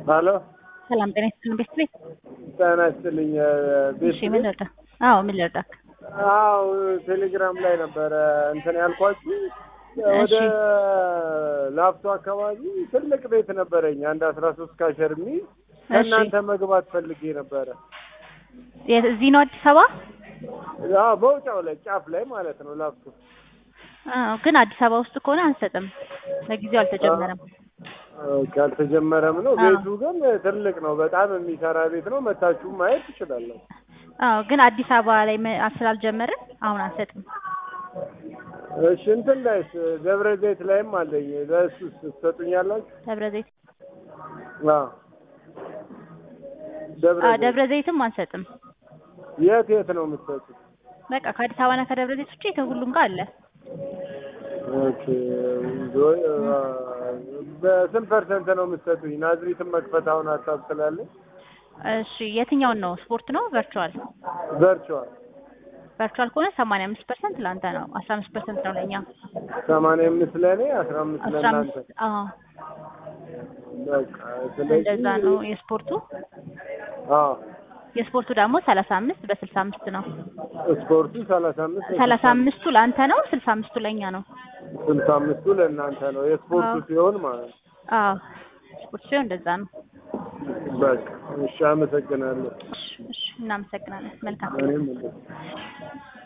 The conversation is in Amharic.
ሀሎ ሰላም ጤና ይስጥልን ቤት ቤት ጤና ይስጥልኝ ቤት እሺ ምን ልርዳ? አዎ ምን ልርዳክ? አዎ ቴሌግራም ላይ ነበረ እንትን ያልኳችሁ ወደ ላፍቶ አካባቢ ትልቅ ቤት ነበረኝ አንድ አስራ ሶስት ካሸር የሚይዝ ከእናንተ መግባት ፈልጌ ነበረ። የት- እዚህ ነው አዲስ አበባ? አዎ መውጫው ላይ ጫፍ ላይ ማለት ነው ላፍቶ አዎ ግን አዲስ አበባ ውስጥ ከሆነ አንሰጥም። ለጊዜው አልተጀመረም። ኦኬ፣ አልተጀመረም ነው። አዎ። ቤቱ ግን ትልቅ ነው፣ በጣም የሚሰራ ቤት ነው። መታችሁ ማየት ትችላለሁ። አዎ ግን አዲስ አበባ ላይ መ- ስላልጀመርን አሁን አንሰጥም። እሺ እንትን ላይስ ደብረ ዘይት ላይም አለኝ። ለእሱስ ትሰጡኛላችሁ? ደብረ ዘይት አዎ ደብረ አዎ ዘይት ደብረ ዘይትም አንሰጥም። የት የት ነው የምትሰጡት? በቃ ከአዲስ አበባና ከደብረ ዘይት ውጪ ከሁሉም ጋር አለ። ኦኬ ዞ- አ፣ በስንት ፐርሰንት ነው የምትሰጡኝ? ናዝሪትን መክፈት አሁን ሀሳብ ስላለኝ እሺ የትኛውን ነው? ስፖርት ነው ቨርቹዋል? ቨርቹዋል ቨርቹዋል ከሆነ ሰማንያ አምስት ፐርሰንት ለአንተ ነው፣ አስራ አምስት ፐርሰንት ነው ለእኛ። ሰማንያ አምስት ለእኔ አስራ አምስት አስራ ለእናንተ። አምስት አዎ በቃ ስለዚህ እንደዛ ነው የስፖርቱ። አዎ የስፖርቱ ደግሞ ሰላሳ አምስት በስልሳ አምስት ነው። ስፖርቱ ሰላሳ አምስት ሰላሳ አምስቱ ለአንተ ነው፣ ስልሳ አምስቱ ለእኛ ነው። ስልሳ አምስቱ ለእናንተ ነው የስፖርቱ አዎ። ሲሆን ማለት ነው። አዎ ስፖርት ሲሆን እንደዛ ነው። በቃ እሺ፣ አመሰግናለሁ። እሺ እሺ እናመሰግናለን። መልካም እኔም እንደዚህ